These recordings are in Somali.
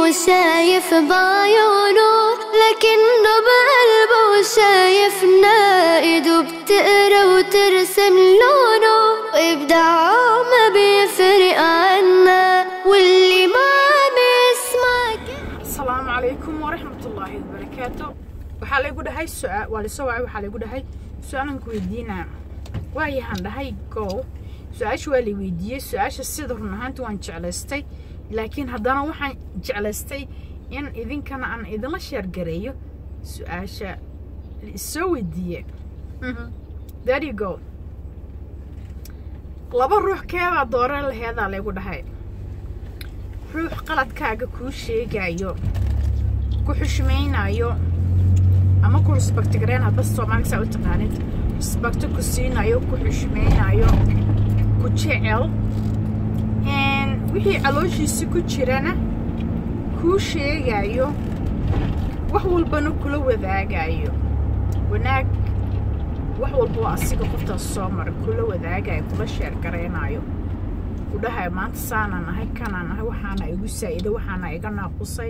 وشايف بعيونه لكنه بقلبه شايفنا ايده بتقرا وترسم لونه وابداعه ما بيفرق عنا واللي ما عم يسمع asalaamu calaykum waraxmat ullaahi wabarakaatu waxaa laygu dhahay su-aa waa lasoo wacay waxaa laygu dhahay su-aalan ku weydiinaa waayahaan dhahay go su-aasha waa lay weydiiyey su-aasha sida run ahaanti waan jeclaystay laakiin haddana waxaan jeclaystay in idinkana aan idinla sheergareeyo su-aasha laisoo weydiiye there you go laba ruux keebaa doore laheedaa laygu dhahay ruux qaladkaaga kuu sheegayo ku xushmaynayo ama ku rusbaktigareen hadba soomaaliga saa u taqaanid rusbakti ku siinayo ku xushmaynayo ku jecel wixii calooshiisa ku jirana kuu sheegayo wax walbana kula wadaagayo wanaag wax walba oo asiga qoftaas soo maray kula wadaagayo kula sheergaraynayo udhahay maanta saanaan ahay kanaan ahay waxaana igu saa-ida waxaana iga naaqusay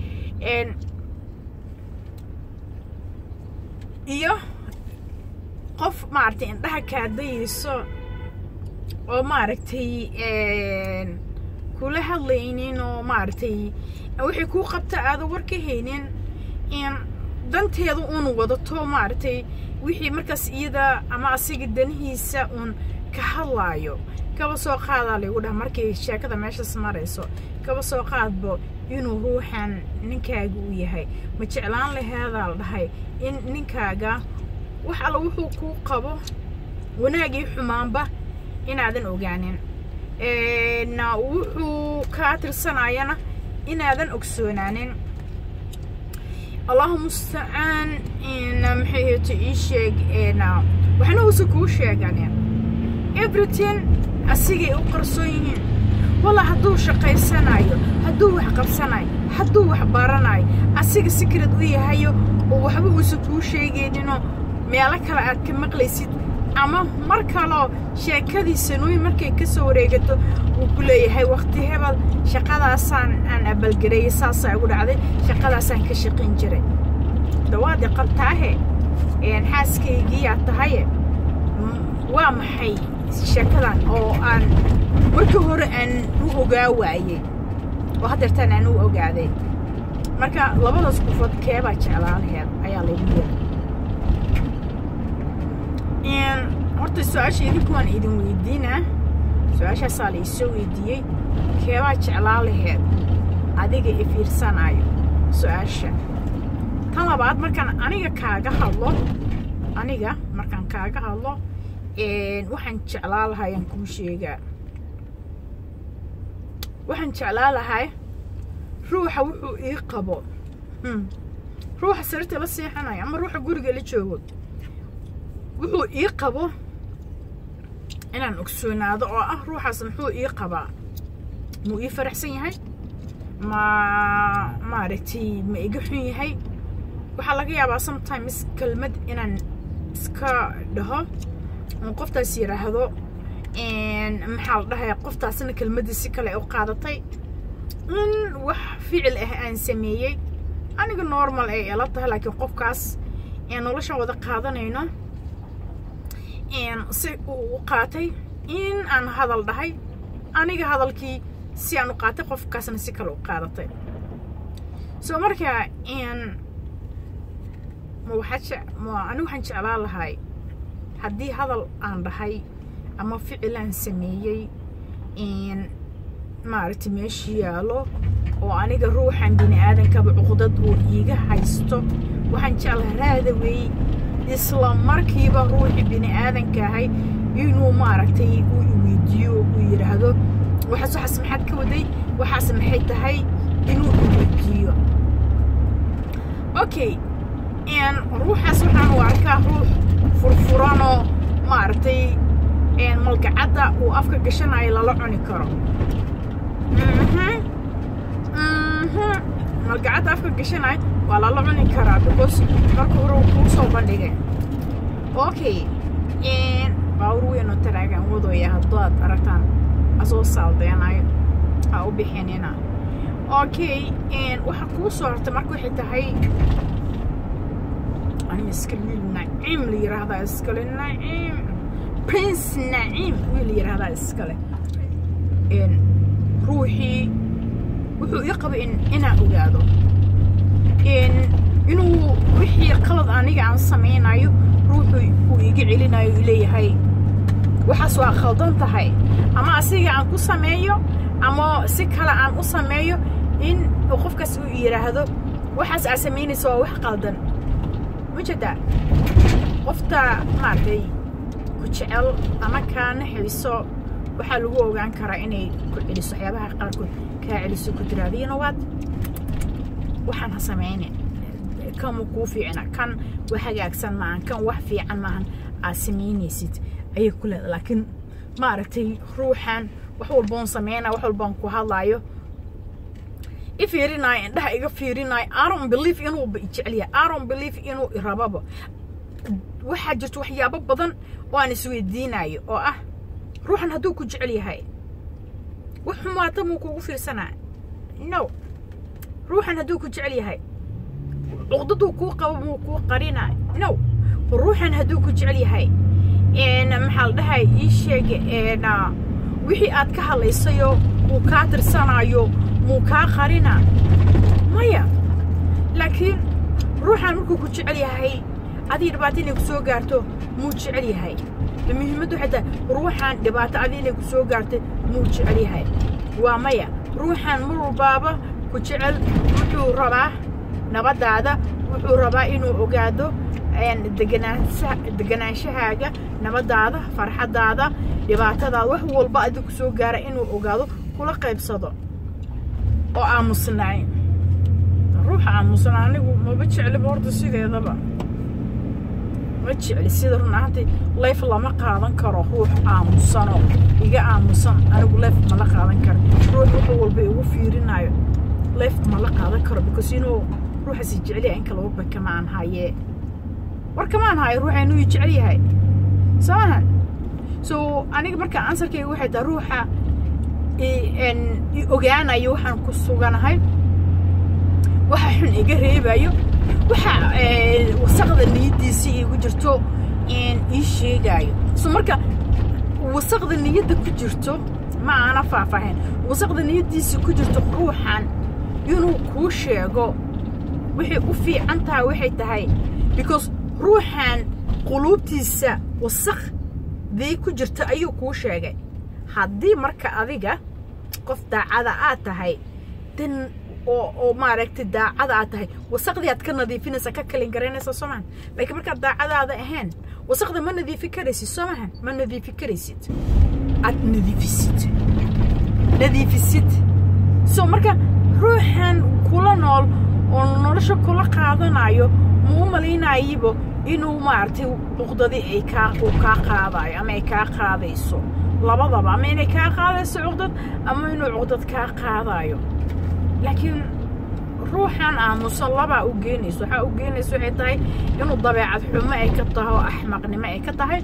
iyo qof maaragtay indhaha kaadayeyso oo maaragtay kula hadlaynin oo maaragtay wixii kuu qabta aada war ka haynin danteeda uun wadato maaragtay wixii markaas iyada ama asiga danihiisa uun ka hadlaayo kaba soo qaadaa laygu dhaha markay sheekada meeshaas marayso kaba soo qaadbo inuu ruuxan ninkaaga u yahay ma jeclaan laheedaa la dhahay in ninkaaga wax alla wuxuu kuu qabo wanaagii xumaanba inaadan ogaanin wuxuu kaa tirsanayana inaadan ogsoonaanin allahu mustacaan maxay heeto ii sheeg waxna uusa kuu sheeganin everything asigay u qarsoon yihiin walla hadduu shaqaysanayo hadduu wax qabsanayo hadduu wax baranayo asiga sikrad u yahayo oo waxba uusan kuu sheegayninoo meelo kale aad ka maqlaysid ama mar kaloo sheekadii sanooyin markay ka soo wareegato wuu ku leeyahay wakti hebel shaqadaasaan aan abalgareeyey saasaa igu dhacday shaqadaasaan ka shaqayn jiray dawaadii qabtaahe xaaskaygiiyaa tahaye waa maxay sheekadan oo aan markii hore aan u ogaa waayey oo haddeertaan aan u ogaaday marka labadaas qofood keebaa jeclaa laheed ayaa laygu yiri horta su-aasha idinku waan idin weydiinaa su-aashaasaa la isoo weydiiyey keebaa jeclaa laheed adiga i fiirsanayo su-aasha tan labaad markaan aniga kaaga hadlo aniga markaan kaaga hadlo waxaan jeclaa lahay aan kuu sheegaa waxaan jeclaa lahay ruuxa wuxuu ii qabo ruuxa sariirta la seexanayo ama ruuxa guriga la joogo wuxuu ii qabo inaan ogsoonaado oo ah ruuxaas muxuu ii qabaa muu ii faraxsan yahay ma maaragtay ma iga xun yahay waxaa laga yaabaa sometimes kelmad inaan iska dhaho qoftaas yidhaahdo maxaa la dhahay qoftaasna kelmaddii si kale u qaadatay in wax ficil ah aan sameeyey aniga normal ay ila tahay laakiin qofkaas noloshan wada qaadanayno si uu u qaatay in aan hadal dhahay aniga hadalkii si aan u qaatay qofkaasna si kale u qaadatay soo marka anigu waxaan jeclaa lahay haddii hadal aan dhahay ama ficil aan sameeyey maaragtay meesha yaalo oo aniga ruuxan bini aadankaba cuqdad uu iiga haysto waxaan jeclaha raadawey isla markiiba ruuxii bini aadanka ahay inuu maaragtay uu iweydiiyo uu yidhaahdo waxaas waxaas maxaad ka waday waxaas maxay tahay inuu iweydiiyo okay ruuxaas waxaan u arkaa ruux furfuranoo maaragtay malgacadda uu afka gashanayo lala cuni karo malgacadda afka gashanayo waa lala cuni karaa because marka hore uu kuu soo bandhigay okay baawur weynoo taraagaan wadooya haddaad aragtaan asoo saaldeenayo ha u bixinina okay waxaa kuu soo hortay marka waxay tahay aniga iskale wiil naciim la yiraahdaa iskale naciim prince naciim wiil la yiraahdaa iskale ruuxii wuxuu ii qabay inaan ogaado inuu wixii qalad aniga aan samaynayo ruuxu uu iga celinayo uu leeyahay waxaas waa khaldan tahay ama asiga aan ku sameeyo ama si kale aan u sameeyo in qofkaas uu yidhaahdo waxaas aad samaynaysa waa wax qaldan ma jeedaa qofta maaragtay ku jecel ama kaa naxayso waxaa lagu ogaan karaa inay ku celiso waxyaabaha qaarkood kaa celiso ku tiraado you know what waxaan ha samaynin kan ma kuu fiicna kan wax hagaagsan maahan kan wax fiican maahan aad samaynaysid ayay ku leedahay laakiin maaragtay ruuxan wax walboon sameynaya wax walboon ku hadlaayo i fiirinayo indhaha iga fiirinayo aron belief inuu jecel yahay aron belief inuu rababa waxaa jirto waxyaabo badan oo aan isweydiinayo oo ah ruuxan hadduu ku jecel yahay wax xumaata muu kugu fiirsanaa no ruuxan hadduu ku jecel yahay cuqdaduu kuu qabo muu kuu qarinaa no ruuxan hadduu ku jecel yahay maxaa la dhahay ii sheega wixii aad ka hadlaysayo wuu kaa tirsanayo muu kaa qarina maya laakiin ruuxan markuu ku jecel yahay adii dhibaato inay ku soo gaarto muu jecel yahay muhiimaddu waxay tahay ruuxan dhibaato adii inay ku soo gaartay muu jecel yahay waa maya ruuxan mar walbaaba ku jecel wuxuu rabaa nabadaada wuxuu rabaa inuu ogaado degenaanshahaaga nabadaada farxadaada dhibaatadaada wax walba adi ku soo gaara inuu ogaado kula qaybsado oo aamusnaay ruuxa aamusna anigu maba jecliba horta sideedaba ma jecli sida run ahaantii layf lama qaadan karo ruux aamusano iga aamusan anigu layf mala qaadan karo ruux wax walba igu fiirinayo layf mala qaadan karo because inuu ruuxaasi jeceliya in kala waba kamaan hayee war kamaan hayo ruuxa inuu i jecel yahay soo mahan so aniga marka ansarkayga waxay tahay ruuxa i ogaanayo waxaan ku suganahay waxa xun iga reebayo waxa wasaqda niyaddiisii igu jirto ii sheegaayo so marka wasaqda niyadda ku jirto ma aana faahfaahin wasaqda niyaddiisii ku jirto ruuxan inuu kuu sheego waxay u fiican tahay waxay tahay because ruuxan quluubtiisa wasaqdii ku jirta ayuu kuu sheegay haddii marka adiga qof daacada aad tahay dan oo oo maaragtay daacada aad tahay wasaqdii aad ka nadiifinaysa ka kalin garanaysa soo mahan laakiin markaad daacadaada ahayn wasaqda ma nadiifi karaysid soo mahan ma nadiifi karaysid aad nadiifisid nadiifisid so marka ruuxan kula nool oo nolosha kula qaadanayo muu malaynayibo inuu maaragtay cuqdadii ay kaa uu kaa qaadayo ama ay kaa qaadayso labadaba ama inay kaa qaadayso cuqdad ama inuu cuqdad kaa qaadayo laakiin ruuxan aamusan labaa u geenayso waxaa u geenayso waxay tahay inuu dabeecad xumo ay ka tahay oo axmaqnimo ay ka tahay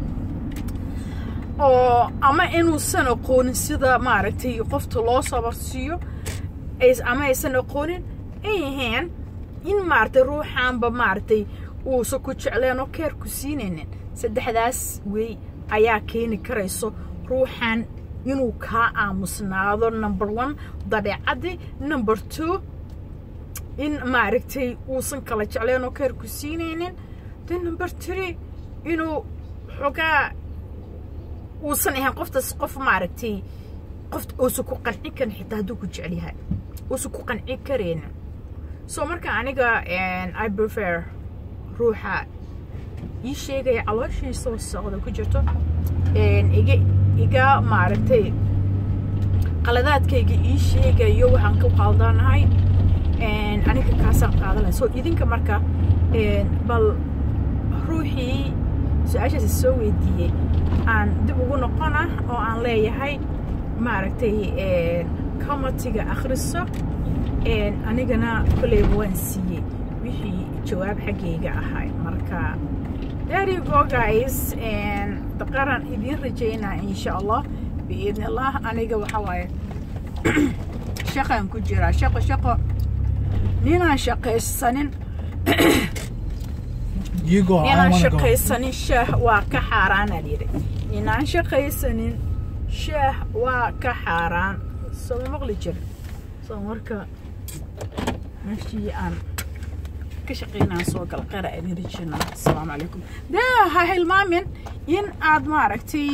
oo ama inuusan aqoonin sida maaragtay qofta loo sabarsiiyo ama aysan aqoonin ay yihiin in maaragtay ruuxaanba maaragtay uusan ku jecleen oo keer ku siinaynin saddexdaas wey ayaa keeni karayso ruuxan inuu kaa aamusnaado number one dabeecaddii number two in maaragtay uusan kala jecleen oo keer ku siinaynin de number three inuu xogaa uusan ahayn qoftaas qof maaragtay qof uusan ku qancin karin xitaa hadduu ku jecel yahay uusan ku qancin karaynin so marka aniga i prefer ruuxa ii sheegaya calooshiisa wasaqda ku jirto iga iga maaragtay qaladaadkayga ii sheegayo waxaan ku qaldanahay aniga kaasaan qaadanaya so idinka marka bal ruuxii su-aashaasi soo weydiiyey aan dib ugu noqona oo aan leeyahay maaragtay comatiga akhriso anigana kolleyba waan siiyey wixii jawaab xaggayga ahay marka there you go guys daqaran idiin rajaynaa insha allah biidni allah aniga waxaa waaye shaqaan ku jiraa shaqo shaqo ninaan shaqaysanin You go. I ninaan want to go. shaqaysanin shaah waa ka xaaraanaa yidhi ninaan shaqaysanin shaah waa ka xaaraan soo maqli jir soo marka meeshii aan ka shaqaynaan soo gal qara aan heli jirnaa asalaamu calaykum dee ha hilmaamin in aad maaragtay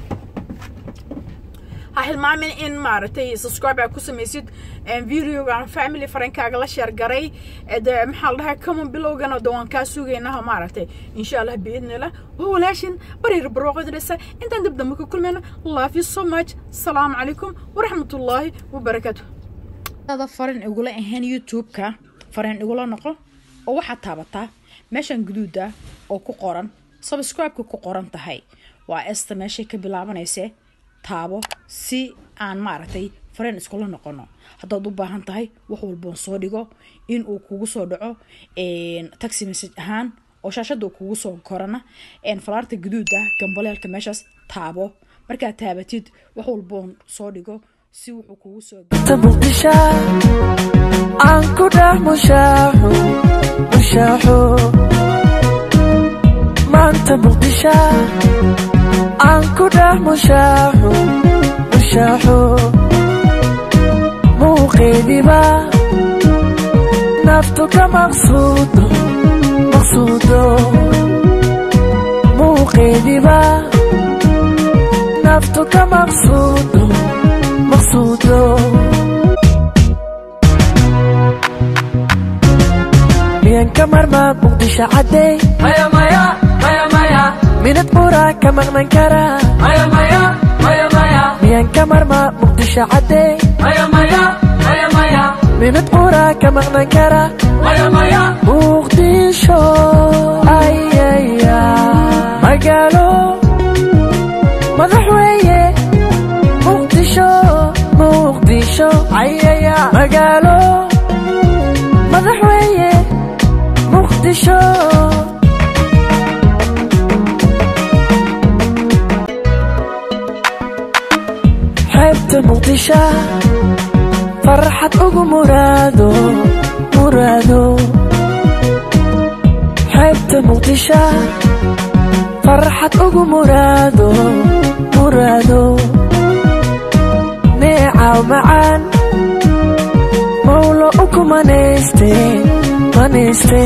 ha hilmaamin in maaragtay subscribe aad ku samaysid videogan family farankaaga la sheergaray de maxaa la dhahay common bilowgana de waan kaa sugaynaha maaragtay insha allah biidnillah waa walaashin barir barooqodresa intaan dib dambe ka kulmayno love you so much asalaamu calaykum waraxmatullaahi wabarakaatu ada farin igula ahayn youtube-ka farin igula noqo oo waxaad taabataa meeshan guduuda oo ku qoran subscribe-ka ku qoran tahay waa esta meeshay ka bilaabanayse taabo si aan maaragtay fareen iskula noqono haddaad u baahan tahay wax walboon soo dhigo in uu kugu soo dhaco taxi message ahaan oo shaashada uu kugu soo korana falaarta guduuda gambaleelka meeshaas taabo markaad taabatid wax walboon soo dhigo si wuxuu kugu soo ta muqdisha aan ku dhex mushaaxo mushaaxo maanta muqdisha aan ku dhex mushaaxo mushaaxo muuqeediba naftu ka maqsuudo maqsuudo muuqeediba naftu ka maqsuudo maqsuudo miyan ka marmaa muqdisho caddey maya maya maya maya minad qura ka maqnan kara maya maya maya maya miyan ka marmaa muqdisho caddey maya maya maya maya minad qura ka maqnan kara maya maya muqdisho ayaya magaalo madax weeye muqdisho muqdisho ayaya magaalo madax weeye muqdisho xeebta muqdisha farxad ugu muraado muraado xeebta muqdisha farxad ugu muraado muraado neecaw macaan mawlo uku manayste manayste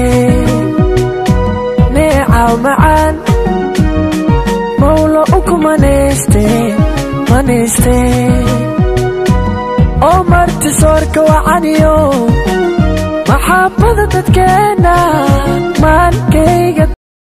neecaw macaan mawlo uku manayste manayste oo marti soorka wacaniyo maxaabada dadkeena